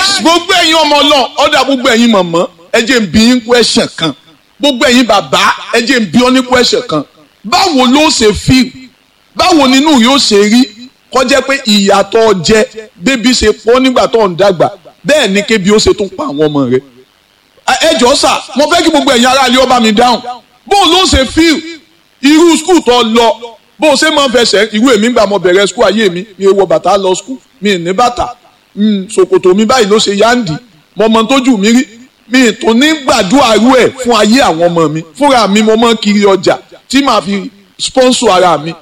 nice gbogbo ẹ̀yin ọmọ náà ọ̀dà gbogbo ẹ̀yin mọ̀mọ́ ẹ jẹ́ n bi yín question kan gbogbo ẹ̀yin bàbá ẹ jẹ́ n bi ọ́ ní question kan báwo ló ṣe feel báwo nínú yóò ṣe rí kọjá pé ìyàtọ̀ jẹ bébí ṣe pọ̀ nígbà tó ń dàgbà bẹ́ẹ̀ ni kébi ó ṣe tún pa àwọn ọmọ rẹ̀ ẹ jọ sà mo fẹ́ kí gbogbo ẹ̀yin aráàlú ọba mi dáhùn bó ló ṣe feel irú skul tó lọ bó ṣe máa ń fẹsẹ̀ irú èmi gbà mo bẹ̀rẹ̀ skul ayé mi mi wọ bàtà lọ skul mi ní bàtà ṣòkòtò mi báyìí ló ṣe yáǹdì mo mọ tójú mi rí mi tó ní gbàdúrà rú ẹ̀ fún ayé àwọn ọmọ mi fúnra mi mo mọ kiri ọjà tí màá fi sponsor ara mi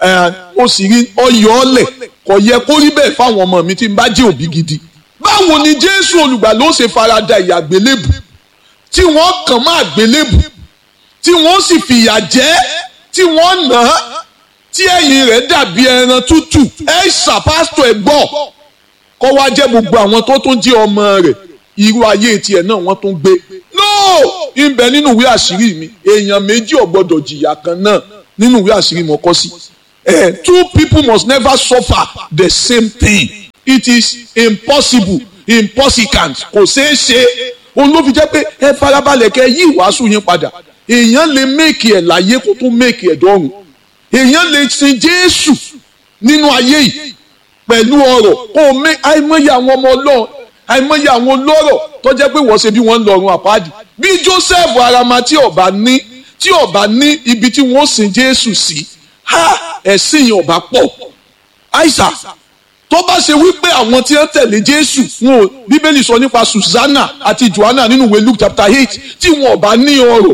ó sì rí ọyọ ọlẹ kò yẹ kó rí bẹ́ẹ̀ fáwọn ọmọ mi tí n bá jẹ́ òbí gidi báwo ni jésù olùgbà ló ṣe farada ìyà àgbélébù tí wọ́n kàn má àgbélébù tí wọ́n sì fìyà jẹ tí wọ́n nà á tí ẹ̀yìn rẹ̀ dàbí ẹran tútù ẹ ṣàpásítọ̀ ẹ gbọ́ kọ́ wá jẹ́ gbogbo àwọn tó tún jẹ́ ọmọ rẹ̀ irú ayé tiẹ̀ náà wọ́n tún gbé no ìbẹ̀ nínú ìwé àṣírí mi èèyàn méjì ò gbọ́dọ̀ jìyà kan náà nínú ìwé àṣírí mo kọ sí eh, two people must never suffer the same thing it is impossible impossible kò ṣeé ṣe òun ló fi jẹ́ pé ẹ farabalẹ̀ kẹ́ yí ìwàásù yín padà èèyàn lè méèkì ẹ̀ láyé kó tún méèkì ẹ̀ dọ́run èèyàn lè sin Jésù nínú ayé yìí pẹ̀lú ọ̀rọ̀ kó o mé àìmọye àwọn ọmọ Ọlọ́run àìmọye àwọn olóró tó jẹ́ pé wọ́n ṣe bí wọ́n ń lọ́run àpáàdì bí Joseph arama tí ọba ní tí ọba ní ibi tí wọ́n sin Jésù sí ha ẹ̀sìn yẹn ọba pọ̀ àìsà tó bá ṣe wípé àwọn tí wọ́n tẹ̀lé Jésù wọn ò Bíbélì sọ nípa Susanna àti Joanna nínú ìwé Luke chapter eight tí wọn ọba ní ọrọ̀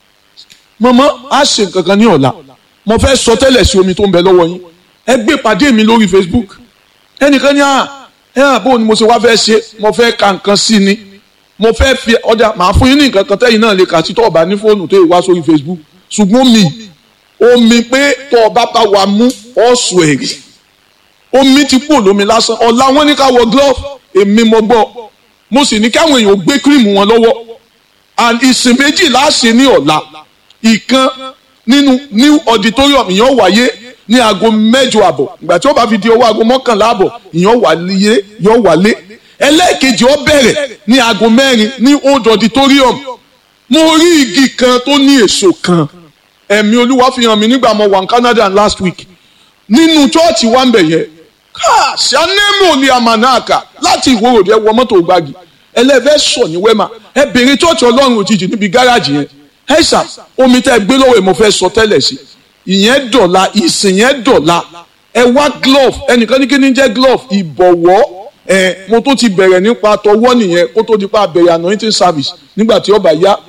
mọ̀mọ́ á ṣe nǹkan kan ní ọ̀la mo fẹ́ sọ tẹ́lẹ̀ sí omi tó ń bẹ lọ́wọ́ yín ẹ gbé pàdé mi lórí Facebook ẹnìkan ní à ẹ hàn bó ni mo ṣe wá fẹ́ ṣe mo fẹ́ ka nǹkan sí ni mo fẹ́ fi ọjà màá fún yín ní nǹkan kan tẹ́yìn náà lè kà sí tó ọba ní fóònù tó yẹ wá sórí Facebook ṣùgbọ́n mi omi pé tó ọba bá wa mú ọ̀sùn ẹ̀rí omi ti kú lómi lásán ọ̀la wọn ní ká wọ glove èmi mo gbọ́ mo sì ní káwọn èèyàn gbé kírìmù wọn lọ́wọ́ and ìsìn méjì láṣẹ ní ọ̀la ìkan nínú new auditorium ìyẹn wáyé ní aago mẹ́jọ àbọ̀ ìgbà tí ó bá fi di owó aago mọ́kànlá àbọ̀ ìyẹn wáyé yọ wálé ẹlẹ́ẹ̀kejì ó bẹ̀rẹ̀ ní aago mẹ́rin ní old auditorium mo rí igi kan tó ní èso kan ẹ̀mí olúwa fi hàn mí nígbà mo wà ní Canada last week nínú chọ́ọ̀chì wa ń bẹ̀ yẹn káà sanemo ni amanaka láti ìwòròdì ẹ wọ mọ́tò gbági ẹlẹ́fẹ́ sọ ní wẹ́mà ẹ bèrè chọ́ọ̀chì ọlọ́run òjijì níbi gáràjì yẹn ẹ ṣá omi tẹ́ ẹ gbé lọ́wọ́ ẹ mo fẹ́ sọ tẹ́lẹ̀ sí ìyẹn dọ̀la ìsìn yẹn dọ̀la ẹ wá glove ẹnìkan ní kí ni jẹ́ glove ìbọ̀wọ́ ẹ mo tó ti bẹ̀rẹ̀ nípa tọwọ́ nìyẹn kó tó di pa bẹ̀rẹ̀ anointing service nígbà tí ó bá yá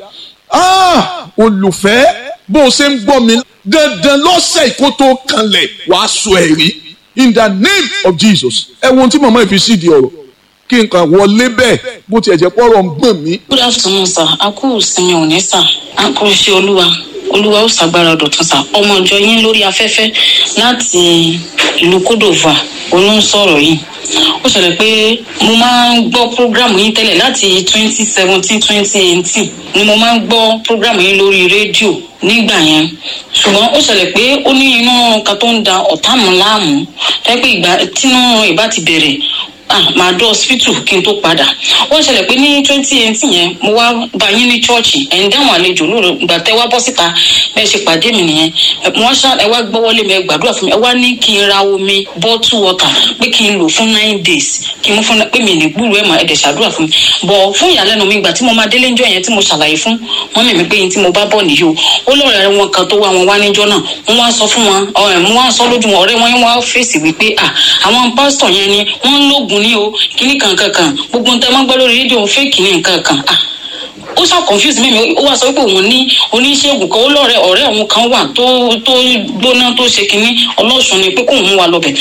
ah olùfẹ́ bó o ṣe ń gbọ́ mi dandan lọ́sẹ̀ kó tó kanlẹ̀ wàá sọ ẹ̀rí in the name of Jesus ẹ wo ohun tí màmá ìfi sí di ọ̀rọ̀ kí n kàn wọlé bẹ́ẹ̀ bó tiẹ̀ jẹ́ pọ́rọ̀ ń gbọ̀n mí. good afternoon sir a kú ìsinmi òní sir a kú iṣẹ́ olúwa olúwa ó ṣàgbára dọ̀tun sir ọmọ ìjọ yín lórí afẹ́fẹ́ láti ìlú kódòvà olú ń sọ̀rọ̀ yìí ó ṣẹlẹ̀ pé mo máa ń gbọ́ program yín tẹ́lẹ̀ láti twenty seventeen twenty eighteen ni mo máa ń gbọ́ program yín lórí rédíò nígbà yẹn ṣùgbọ́n ó ṣẹlẹ̀ pé ó ní inú kan tó ń da ọ̀tá mi láàmú tẹ́ pé ìgbà tínú ìbá ti bẹ̀rẹ̀ ah màá dọ́ hospital kí n tó padà ó ṣẹlẹ̀ pé ní twenty eighteen yẹn mo wá bá yín ní chọ́ọ̀chì ẹ̀ ń dáhùn àlejò lóru ìgbà tẹ́ wá bọ́ síta bẹ́ẹ̀ ṣe pàdé mi nìyẹn mo wá ṣá ẹ wá gbọ́wọ́lé mi ẹ gbàdúrà fún mi ẹ wá ní kí n ra omi bottle water pé kí n lò fún nine days kí n mú fún pé mi ní gbúrú ẹ̀ mà ẹ̀ dẹ̀ ṣàdúrà fún mi bọ̀ fún ìyàlẹ́nu mi ìgbà tí mo máa délé ńjọ́ yẹn tí mo ṣàlàyé fún wọn mímí pé yín tí mo bá bọ̀ nìyí o ó lọ́ọ̀rẹ́ wọn kan tó wá wọn wá níjọ́ náà wọ́n wá sọ fún wọn ọ̀rẹ́ mo wá sọ lójú wọn ọ̀rẹ́ wọn yẹn wá fèsì wípé à àwọn pásítọ̀ yẹn ni wọ́n ń lóògùn ní o kíní kankankan gbogbo nǹkan máa ń gbọ́ lórí rédíò fake ní nǹkan kan ah ó ṣá confuse mímí ó wá sọ pé òun ní oníṣègùn kan ó lọ́rẹ̀ ọ̀rẹ́ òun kan wà tó tó gbóná tó ṣe kínní ọlọ́sùn ni pé kóun mú wa lọ́bẹ̀.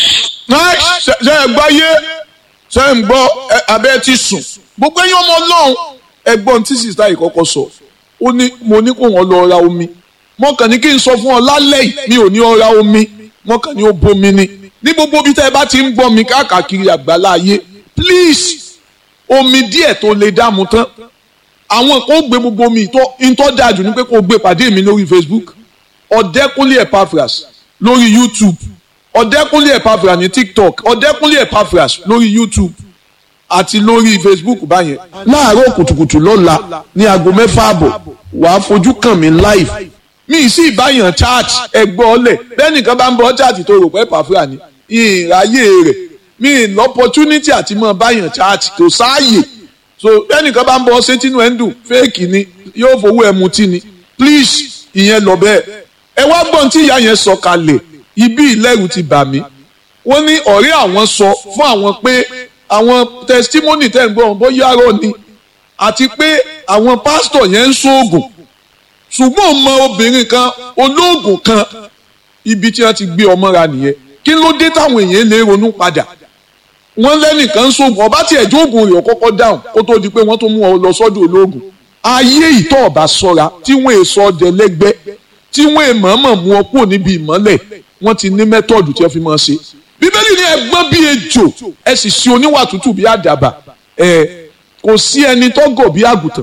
ṣe ẹ gbọ́ yé ṣe ń gbọ́ abẹ́ ti sùn gbogbo ẹ̀yin ọmọ ọlọ́run ẹgbọ́n tí sista yìí kọ́kọ́ sọ ó ní mo ní kó wọn lọ ra omi mo kàn ní kí n sọ fún ọ lálẹ́ yìí mi ò ní ọ ra omi mo kàn ní ó bomi ni ní gbogbo bí tẹ́ ẹ bá ti ń gbọ́ mi káàkiri àgbàlá ayé please omi díẹ̀ tó lè dààmú tán àwọn kan ó gbé gbogbo omi ìtọ́ dájú ní pé kó o gbé pàdé mi lórí Facebook ọ̀dẹ́kúnlé Epaphras lórí YouTube ọ̀dẹ́kúnlé Epaphras ní TikTok ọ̀dẹ́kúnlé Epaphras lórí YouTube àti lórí facebook báyẹn láàárọ̀ kùtùkùtù lọ́la ní aago mẹ́fà àbọ̀ wàá fojú kàn mí live mi sì báyàn chat ẹgbọ́ ọlẹ̀ bẹ́ẹ̀ nìkan bá ń bọ́ chat tó rò pé pàfúrà ni ìráyè rẹ̀ mi lọ́pọ̀tunity àti mọ́ báyàn chat kò sáàyè so bẹ́ẹ̀ nìkan bá ń bọ́ ṣé tínú ẹ̀ ń dùn fake ni yóò fowó ẹ̀ mutí ni please ìyẹn lọ bẹ́ẹ̀ ẹ wá gbọ́n tí ìyá yẹn sọ kalẹ̀ ibi ìlẹ́rù ti bà mí wọ́n ní ọ̀rẹ́ àwọn sọ fún àwọn pé àwọn testimony tẹ̀ ń gbọ́ bóyá rọ̀ ni àti pé àwọn pásítọ̀ yẹn ń ṣoògùn ṣùgbọ́n mọ obìnrin kan olóògùn kan ibi tí wọ́n ti gbé ọmọ ra nìyẹn kí ló dé táwọn èèyàn lè ronú padà wọ́n lẹ́nìkan ń ṣoògùn ọba tí ẹ̀jọ́ ògùn rẹ̀ kọ́kọ́ dáhùn kó tó di pé wọ́n tó mú ọ lọ sọ́dọ̀ olóògùn ayé ìtọ́ ọ̀bà sọ́ra tí wọ́n èso ọdẹ lẹ́gbẹ́ tí wọ́n èèmọ̀ọ́mọ̀ mú ọ kúrò níbi ìmọ́lẹ̀ wọ́n ti ní mẹ́tọ́ọ̀dù tí wọ́n fi máa ṣe bíbélì ní ẹgbọ́n bíi ejò ẹ sì ṣe oníwà tútù bíi àdàbà ẹ kò sí ẹni tó gọ̀ bíi àgùntàn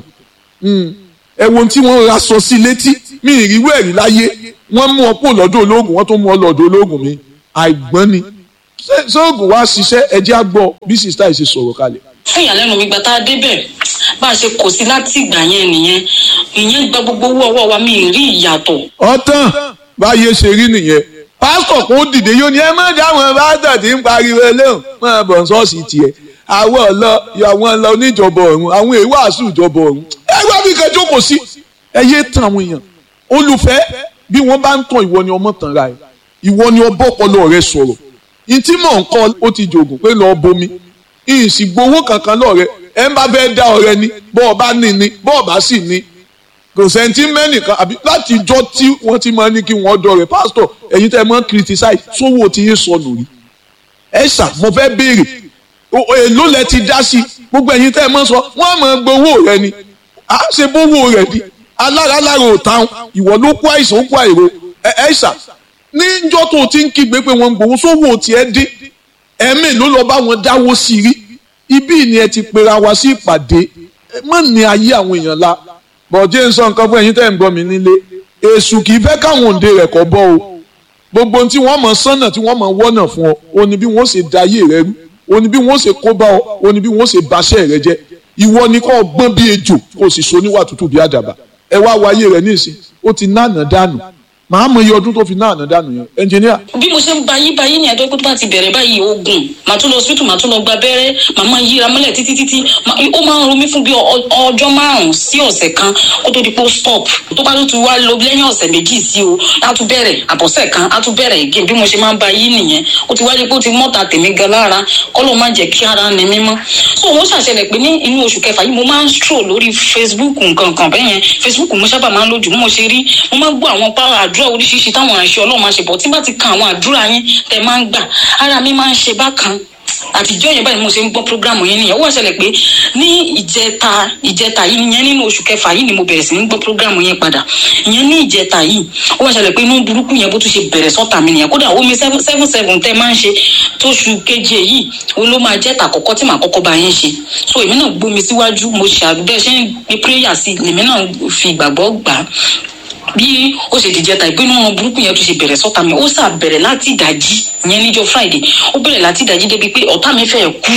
ẹ wo tí wọ́n ra sọ sí létí mi ìrírú ẹ̀rí láyé wọ́n mú ọ kúrò lọ́dọ̀ ológun wọ́n tó mú ọ lọ́dọ̀ ológun mi àìgbọ́n ni sóògùn wá ṣiṣẹ́ ẹjẹ́ á gbọ́ bí sista yìí ṣe sọ̀rọ̀ kalẹ̀. fún ìyàlẹ́nu mi gbà tá a débẹ̀ bá a ṣe kò sí láti ìgbà yẹn nìyẹn ìyẹn gba gbogbo owó ọwọ́ wa mi ì rí ìyàtọ̀. ọ̀tàn báyé ṣe rí nìyẹn pásítọ̀ kò dìde yóò ní ẹ má dáwọn pásítọ̀ tí ń pariwo eléhùn máa bọ̀ ṣọ́ọ̀ṣì tiẹ̀ àwọn ọ̀lọ́ àwọn ọ̀lọ́ oníjọba ọ̀run àwọn èèwàásù ìjọba ọ̀run ẹ wá bí kẹjọ kò sí ẹ yé tan àwọn èèyàn olùfẹ́ bí wọ́n bá ń tàn ìwọ ni ọmọ tàn ra ẹ ìwọ ni ọbọ̀ ọpọlọ rẹ sọ̀rọ̀ ìtí mọ̀ ń kọ́ ó ti jògùn pé lọ́ọ́ bomi ìsì gbowó kankan lọ́ọ̀rẹ́ ẹ ń bá fẹ́ dá ọ̀rẹ́ ni bọ́ọ̀ bá ní ni bọ́ọ̀ bá sì ní kò sẹ́ńtì mẹ́nìkan àbí láti ijọ́ tí wọ́n ti máa ní kí wọ́n dọ̀ rẹ̀ pásítọ̀ ẹ̀yin tẹ́ ẹ máa ń criticize sówó tí yín sọnù rí ẹ ṣà mo fẹ́ béèrè èló lẹ ti dá sí gbogbo ẹ̀yin tẹ́ ẹ máa sọ wọ́n máa gbowó rẹ ni à ṣe bówó rẹ di alára lára ò táwọn ìwọ ló kó àìsàn ó kó àìrò ẹ ṣà níjọ́ tó ti ń kígbe pé wọ́n ń gbowó sówó tiẹ̀ dín ẹ̀mí ló lọ bá wọn dáwó sí rí ibí ni ẹ ti pera wa sí ìpàdé mọ̀ ní ayé àwọn èèyàn la bọ̀jẹ́ ń sọ nǹkan fún ẹ̀yin tẹ́ ń gbọ́ mi nílé èṣù kì í fẹ́ káwọn òǹde rẹ̀ kọ́ bọ́ o gbogbo ohun tí wọ́n mọ̀ sánà tí wọ́n mọ̀ wọ́nà fún ọ o ní bí wọ́n ṣe da ayé rẹ rú o ní bí wọ́n ṣe kó bá ọ o ní bí wọ́n ṣe baṣẹ́ rẹ jẹ́ ìwọ ni kò gbọ́n bí ejò kò sì so níwà tútù bí àdàbà ẹ wá wáyé rẹ nísìn ó ti náànà dànù màá mọ iye ọdún tó fi náànà dànù yẹn ẹnjìníà. bí mo ṣe ń bayí bayí ní ẹjọ́ pé tó bá ti bẹ̀rẹ̀ báyìí oògùn màá tún lọ hospital màá tún lọ gba abẹ́rẹ́ màá máa yíra mọ́lẹ̀ títí títí ó máa ń ro mí fún bí ọjọ́ márùn-ún sí ọ̀sẹ̀ kan kó tó di pé ó stop tó bá tún wá lọ lẹ́yìn ọ̀sẹ̀ méjì sí o á tún bẹ̀rẹ̀ àbọ̀sẹ̀ kan á tún bẹ̀rẹ̀ again bí mo ṣe máa ń bayí nìyẹn ó ti wáyé pé ó ti mọ́ta tèmi gan lára kọ́lọ́ má jẹ́ kí ara ni mímọ́ so wọ́n ṣàṣẹlẹ̀ pé ní inú oṣù kẹfà yìí mo máa ń stroll lórí Facebook nǹkan kan bẹ́ẹ̀ yẹn Facebook mo sábà máa ń lójú mo ṣe rí mo máa ń gbọ́ àwọn pàrọ̀ àdúrà oríṣiríṣi táwọn àṣẹ ọlọ́run máa ṣe bọ̀ tí bá ti kan àwọn àdúrà yín tẹ máa ń gbà ara mi máa ń ṣe bákan àtijọ́ yẹn báyìí mo ṣe ń gbọ́ programu yẹn nìyẹn ó wá ṣẹlẹ̀ pé ní ìjẹta ìjẹta yìí ìyẹn nínú oṣù kẹfà yìí ni mo bẹ̀rẹ̀ sí ní gbọ́ programu yẹn padà ìyẹn ní ìjẹta yìí ó wá ṣẹlẹ̀ pé inú burúkú yẹn bó tún ṣe bẹ̀rẹ̀ sọ́tà mi nìyẹn kódà omi seven seven seven tẹ́ máa ń ṣe tóṣù keje yìí òun ló máa jẹ́ tàkọ́kọ́ tí màá kọ́kọ́ bá yẹn ṣe so èmi náà gbómi síwájú mo ṣàdúgbẹ́ ṣe ń gbé prayer sí lèmi náà fi ìgbàgbọ́ gbà á bí ó ṣe dìjẹ ta ìpinnu wọn burúkú yẹn tó ṣe bẹ̀rẹ̀ sọ́ta mi ó sà bẹ̀rẹ̀ láti ìdájí yẹn níjọ́ friday ó bẹ̀rẹ̀ láti ìdájí débi pé ọ̀tá mi fẹ́ kú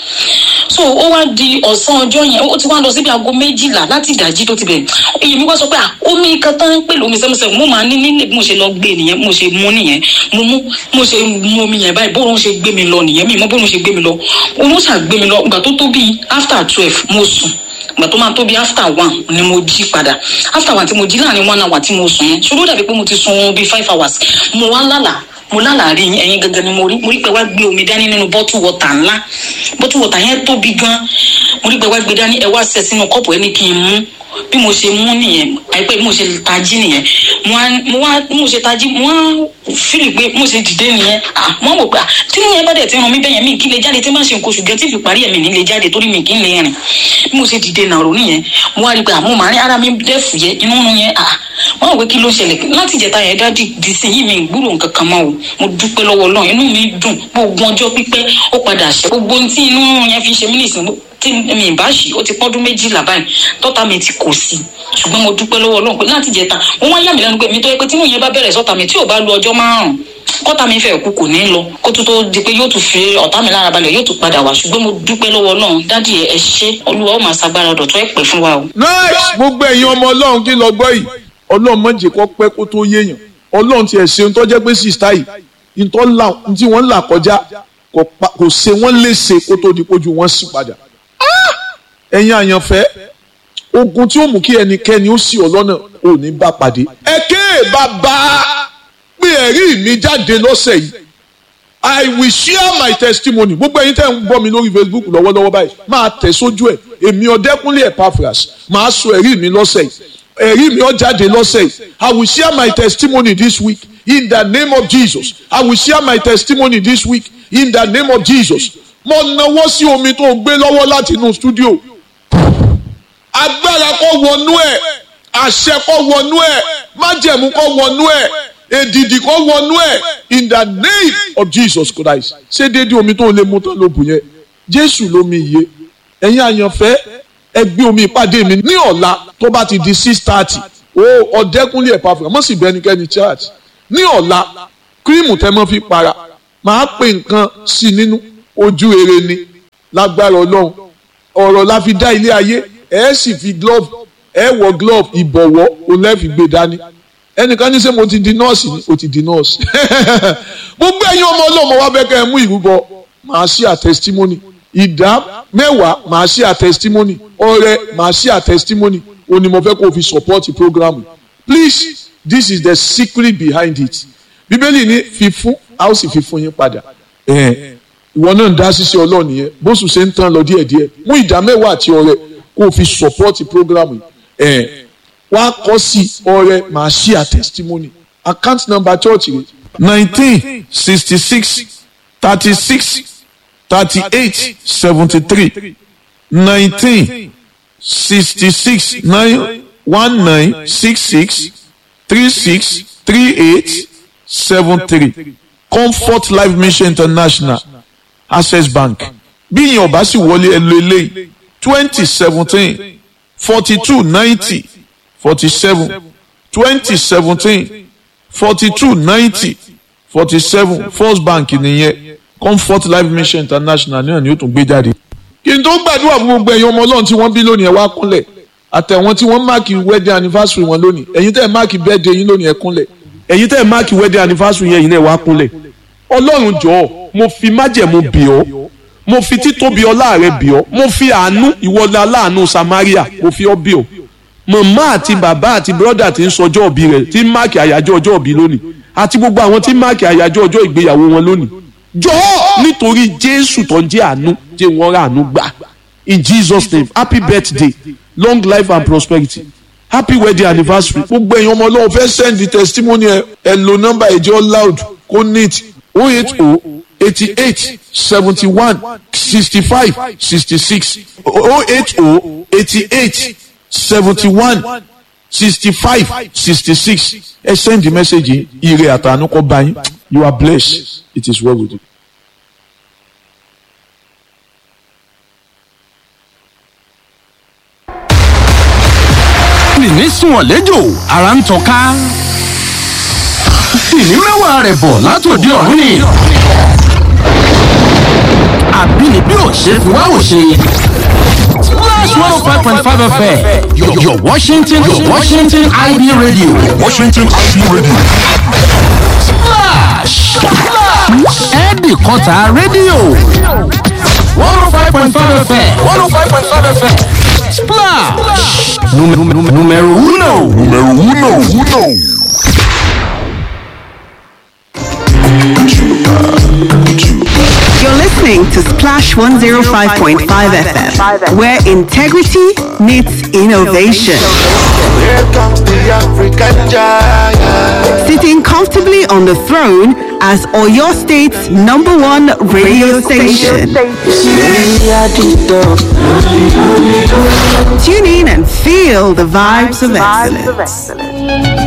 so ó wá di ọ̀sán ọjọ́ yẹn ó ti wá lọ síbi aago méjìlá láti ìdájí tó ti bẹ̀rẹ̀ èyí mi wá sọ pé omi kan tán ń pè lómi sẹ́mùsẹ́mù mo máa ní nílé bí mo ṣe lọ gbé nìyẹn mo ṣe mú nìyẹn mo mú mo ṣe mú omi yẹn báyìí bóun ṣe gbé mi lọ nìyẹn mi mọ bóun ṣe gbé mi lọ òun ṣà gbé mi lọ ìgbà tó tó bíi after twelve mo sùn ìgbà tó máa tó bí after one ni mo jí padà after one tí mo jí láàrin one hour tí mo sùn yẹn ṣòro dàbí pé mo ti sun bí five hours mo wá lálàá mo lálàá rí ẹyin gangan ni mo rí mo rí pé wá gbé omi dání nínú bottle water ńlá bottle water yẹn tóbi gan mo rí pé wá gbé dání ẹ wá ṣẹ sínú kọ́ọ̀pù ẹ ní kí n mú bí mo ṣe mú nìyẹn àìpẹ́ bí mo ṣe tají nìyẹn mo wá bí mo ṣe tají mo wá fílì pé mo ṣe dìde nìyẹn ah mo wò pé tí mo yẹn bá dẹ̀ ti ràn mí bẹ́yẹn mi kí lè jáde tí má ṣe nǹkan oṣù gẹ́ tí fi parí ẹ̀mí ní lè jáde torí mi kì í lè rìn bí mo ṣe dìde nàró nìyẹn mo wá rí pé àmọ́ màá rí ara mi dẹ́ fùyẹ́ inú nu yẹn ah mo wò pé kí ló ṣẹlẹ̀ láti ìjẹta yẹn dá di sí yìí mi gbúrò nǹkan kan mọ́ o mo dúpẹ́ lọ́wọ́ Ọlọ́run inú mi dùn gbogbo ọjọ́ pípẹ́ ó padà ṣe gbogbo ohun tí inú yẹn fi ṣe mí nìsín tí mi bá ṣì ó ti pọ́dún méjìlá báyìí tọ́ta mi ti kò sí ṣùgbọ́n mo dúpẹ́ lọ́wọ́ Ọlọ́run pé láti jẹta wọ́n wá yà mí lẹ́nu pé mi tó yẹ pé tí mo yẹn bá bẹ̀rẹ̀ sọ́ta mi tí ò bá lu ọjọ́ márùn-ún kọ́tà mi fẹ́ kú kò ní lọ kó tó tó di pé yóò tún fi ọ̀tá mi lára balẹ̀ yóò tún padà wá ṣùgbọ́n mo dúpẹ́ lọ́wọ́ náà dádì ẹ ṣé olúwa ó máa ṣagbára dọ̀tún ẹ̀ pẹ́ fún wa o. nice gbogbo ẹ̀yin ọmọ ọlọ́run kí lọ gbọ́ yìí ọlọ́run má jẹ́ kó pẹ́ kó tó yéèyàn ọlọ́run tiẹ̀ ṣe ń tọ́jẹ́ pé sista yìí ntọ́ là tí wọ́n là kọjá kò pa- kò ṣe wọ́n léṣe kó tó di pójú wọn sì padà. Ah! ẹ̀yin àyànfẹ́ ogun tí ó mú kí ẹnikẹ́ni ó sì ọ lọ́nà ò ní bá pàdé. ẹ ké bàbá pé ẹ̀rí mi jáde lọ́sẹ̀ yìí I will share my testimony gbogbo ẹ̀yin tẹ́ ń gbọ́ mi lórí Facebook lọ́wọ́lọ́wọ́ báyìí máa tẹ̀ sójú ẹ̀ èmi ọ̀dẹ́kúnlé Epaphras máa sọ ẹ̀rí mi lọ́sẹ̀ yìí ẹ̀rí mi ó jáde lọ́sẹ̀ yìí I will share my testimony this week in the name of Jesus I will share my testimony this week in the name of Jesus mo nawọ́ sí omi tó gbé lọ́wọ́ láti inú studio agbára kó wọnú ẹ̀ àṣẹ kó wọnú ẹ̀ májẹ̀mú kó wọnú ẹ̀ èdìdì kó wọnú ẹ̀ in the name of Jesus Christ ṣé déédéé omi tó lè mú tán ló bù yẹn Jésù lómi iye ẹ̀yin àyànfẹ́ ẹ gbé omi ìpàdé mi ní ọ̀la tó bá ti di six thirty o ọ̀dẹ́kúnlé Epaphras mọ̀ sí bẹ́nikẹ́ni church ní ọ̀la kírímù tẹ́ mọ́ fi para màá pè nǹkan sí nínú ojú rere ni lágbára Ọlọ́run ọ̀rọ̀ la fi dá ilé ayé ẹ sì fi glove ẹ wọ glove ìbọ̀wọ́ òun lẹ́ fi gbé dání ẹnìkan ní sẹ́ mo ti di nọ́ọ̀sì ni o ti di nọ́ọ̀sì gbogbo ẹ̀yin ọmọ ọlọ́mọ wa bẹ́ẹ̀ kẹ́ ẹ mú ìrúbọ màá ṣí à testimony ìdá mẹ́wàá màá ṣí à testimony ọrẹ màá ṣí à testimony o ní mo fẹ́ kó o fi support program please this is the secret behind it bíbélì ní fífún a ó sì fi fún yín padà ìwọ náà ń dá ṣíṣe ọlọ́ọ̀nì yẹn bóṣù ṣe ń tán lọ díẹ̀díẹ̀ mú ìdá mẹ́wàá àti ọrẹ kó o fi support program yìí wá kọ́ sí ọrẹ màá ṣí à testimony account number church rẹ nineteen sixty six thirty six thirty eight seventy three nineteen sixty six nine one nine six six three six three eight seven three comfort life mission international access bank bí ìyẹn ọba sì wọlé ẹ lo eléyìí twenty seventeen forty two ninety forty seven twenty seventeen forty two ninety forty seven first bank nìyẹn comfort life mission international náà ni ó tún gbé jáde. kí n tó gbàdúrà fún gbogbo ẹ̀yin ọmọ ọlọ́run tí wọ́n bí lónìí ẹ̀ wá kúnlẹ̀ àtẹ̀wọ́n tí wọ́n máàkì wedding anniversary wọn lónìí ẹ̀yin tẹ́ ẹ̀ máàkì birthday yín lónìí ẹ̀ kúnlẹ̀ ẹ̀yin tẹ́ ẹ̀ máàkì wedding anniversary yẹn yìí náà ẹ̀ wá kúnlẹ̀ ọlọ́run jọ̀ọ́ mo fi májẹ̀mú bì ọ́ mo fi títóbi ọlá rẹ bì ọ́ mo fi àánú ìwọlá aláàánú samaria mo fi ọ́ bì ọ́ màmá àti bàbá àti bírọ́dà tí ń sọjọ́ òbí rẹ̀ tí ń máàkì àyájọ́ ọjọ́ òbí lónìí àti gbogbo àwọn tí ń máàkì àyájọ́ ọjọ́ ìgbéyàwó wọn lónìí jọ̀ọ́ nítorí jésù tó ń jẹ́ àánú jẹ́ wọ́n rà àánú gbà in jesus name happy birthday long life and prosperity happy wedding anniversary gbogbo èèyàn ọmọ ọlọ́run fẹ́ send the testimony ẹ ẹ lo nọ́mbà ẹ̀jẹ̀ loud kó neat oh eight oh eighty eight seventy one sixty five sixty six oh eight oh eighty eight seventy one sixty five sixty six ẹ send the message yìí ire àtàánú kó bá yín you are blessed it is well with you. nìní sùn ọ̀lẹ́jọ́ ara ń tọ́ka ìní mẹ́wàá rẹ̀ bọ̀ látòdì ọ̀run ni àbínibí ò ṣe fi wá ò ṣe. Splash 105.5 FM, your, your Washington, your Washington IB radio. Washington IB Radio. Splash! Ẹ̀ẹ́dì kọta rédíò. 105.5 FM. 105.5 FM. Splash! Número uno. Numero uno, uno. You're listening to Splash 105.5 FM, where integrity meets innovation. Here comes the African giant. Sitting comfortably on the throne as Oyo State's number one radio station. Tune in and feel the vibes of excellence.